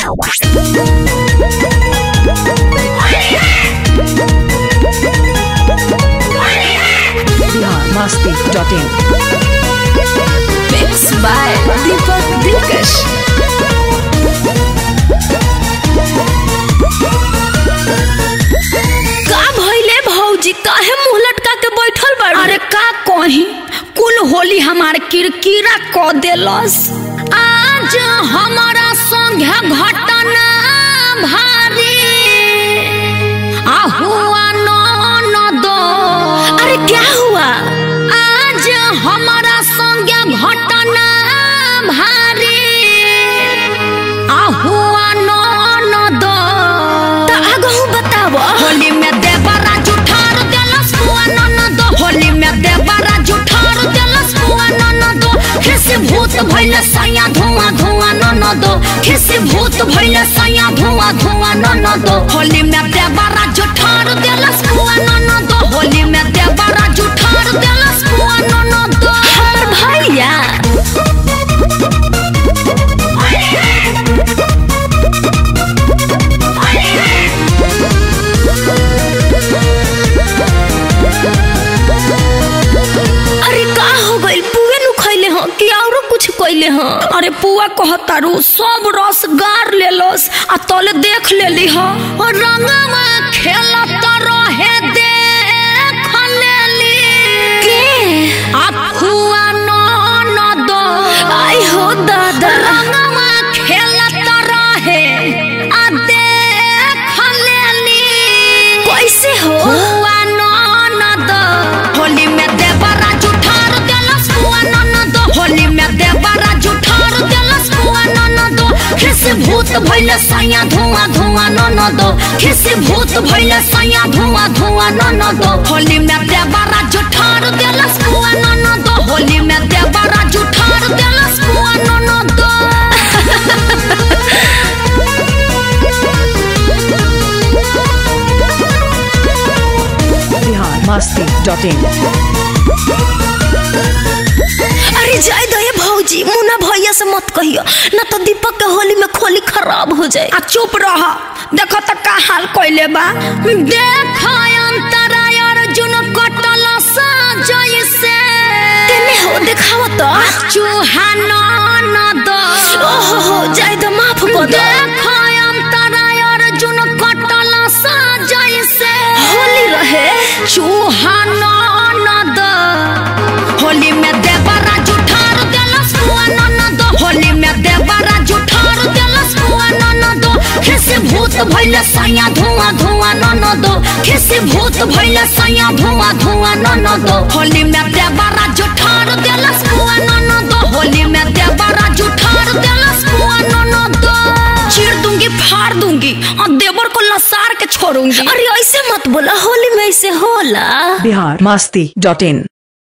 biharmasti.in Mix by Deepak Dilkash. का भइले भौजी काहे मुंह लटका के बैठल बाड़ी अरे का कही कुल होली हमार किरकिरा क देलस आज हमारा संगे घटना भारी आ हुआ न दो अरे क्या हुआ आज हमारा संगे घटना भारी आ हुआ न दो त आगहु बताव होली में देवरा जुठार देलस बुआ नन दो होली में देवरा जुठार देलस बुआ नन दो खिसी भूत भइले सैया धुआं धुआं नन दो खिसी भूत भइले सैया धुआं धुआं नन दो होली में देवरा जुठार देलस बुआ नन दो होली में देवरा जुठार देलस बुआ नन दो हमर भैया अरे का हो गइल पुए नु खइले हो कि औरो कुछ कइले हो अरे पुआ कहतारू सब रस गार लेलस आ तले देख लेली ह और रंगवा खेलत रहे देख लेली के आ फुआ न न दो आई हो दादा रंगवा खेलत रहे आ देख लेली कैसे हो फुआ न न दो होली में देवरा जुठार देलस फुआ न न दो होली में देवरा जुठार देलस फुआ न न दो खिस भूत भइले सैया धुआं धुआं न न दो खिस भूत भइले सैया धुआं धुआं न न दो होली में देवरा जुठार देलस फुआ न न दो होली में देवरा जुठार देलस फुआ न न दो biharmasti.in अरे जाय दे भौजी मुन्ना भैया से मत कहियो ना तो दीपक के होली में खोली खराब हो जाए आ चुप रह देखो त का हाल कइले बा देख अंतरा अर्जुन कटल सा जैसे तेने हो दिखावा तो चूहा न दो ओहो हो जाय दे माफ कर दो देख अंतरा अर्जुन कटल सा जैसे होली रहे चूहा न दो होली में देवरा जुठार देलस बुआ न दो होली में देवरा जुठार देलस बुआ न दो खिसी भूत भइले सैया धुआं धुआं न दो खिसी भूत भइले सैया धुआं धुआं न दो होली में देवरा जुठार देलस बुआ न दो होली में देवरा जुठार देलस बुआ न दो चीर दूंगी फाड़ दूंगी और देवर को लसार के छोड़ूंगी अरे ऐसे मत बोला होली में ऐसे होला biharmasti.in